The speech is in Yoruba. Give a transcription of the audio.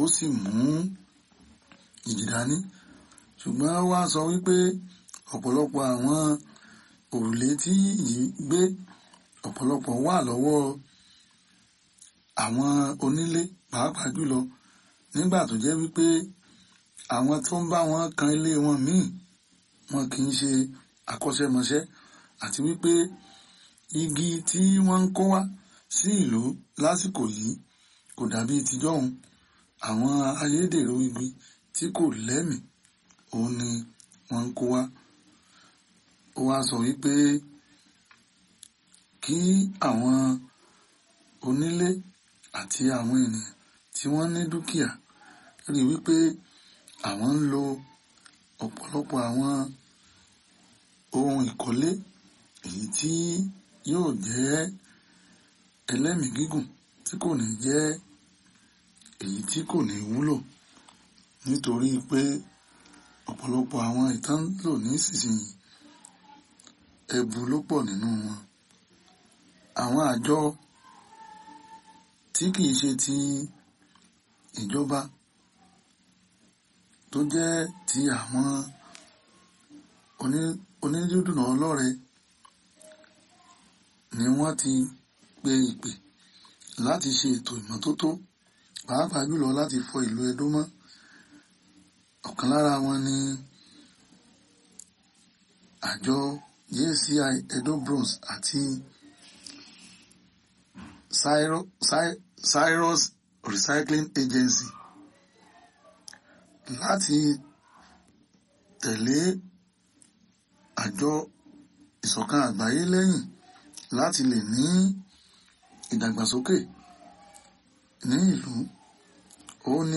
sì mú ìjì dání ṣùgbọ́n ó wá sọ wípé ọ̀pọ̀lọpọ̀ àwọn òrùlé tí ìjì gbé ọ̀pọ̀lọpọ̀ wà lọ́wọ́ àwọn onílé pàápàá jùlọ nígbà tó jẹ́ wípé àwọn tó ń bá wọn kan ilé wọn míì wọn kì í ṣe akọ́ṣẹ́mọṣẹ́ àti wípé igi tí wọ́n ń kó wá sí ìlú lásìkò yìí kò dàbí tijọ́hun àwọn ayédèrú igi tí kò lẹ́mìí òun ni wọ́n ń kó wá ó wá sọ wípé kí àwọn onílé àti àwọn ènìyàn tí wọ́n ní dúkìá rí wípé àwọn ń lo ọ̀pọ̀lọpọ̀ àwọn ohun ìkọ́lé èyí tí yóò jẹ́ ẹlẹ́mìí gígùn tí kò ní jẹ́ èyí tí kò ní wúlò nítorí pé ọ̀pọ̀lọpọ̀ àwọn ìtàn lò nísinsìnyí ẹbu ló pọ̀ nínú wọn àwọn àjọ tí kìí ṣe ti ìjọba tó jẹ́ ti àwọn onídùúdùnà ọlọ́rẹ ni wọ́n ti pe ìpè láti ṣe ètò ìmọ́tótó pàápàá jùlọ láti fọ ìlú Ẹdó mọ́ ọ̀kan lára wọn ni àjọ JCI Edo Bronze àti Cyrus Recycling Agency láti tẹ̀lé àjọ ìṣọ̀kan àgbáyé lẹ́yìn láti lè ní ìdàgbàsókè ní ìlú ó ní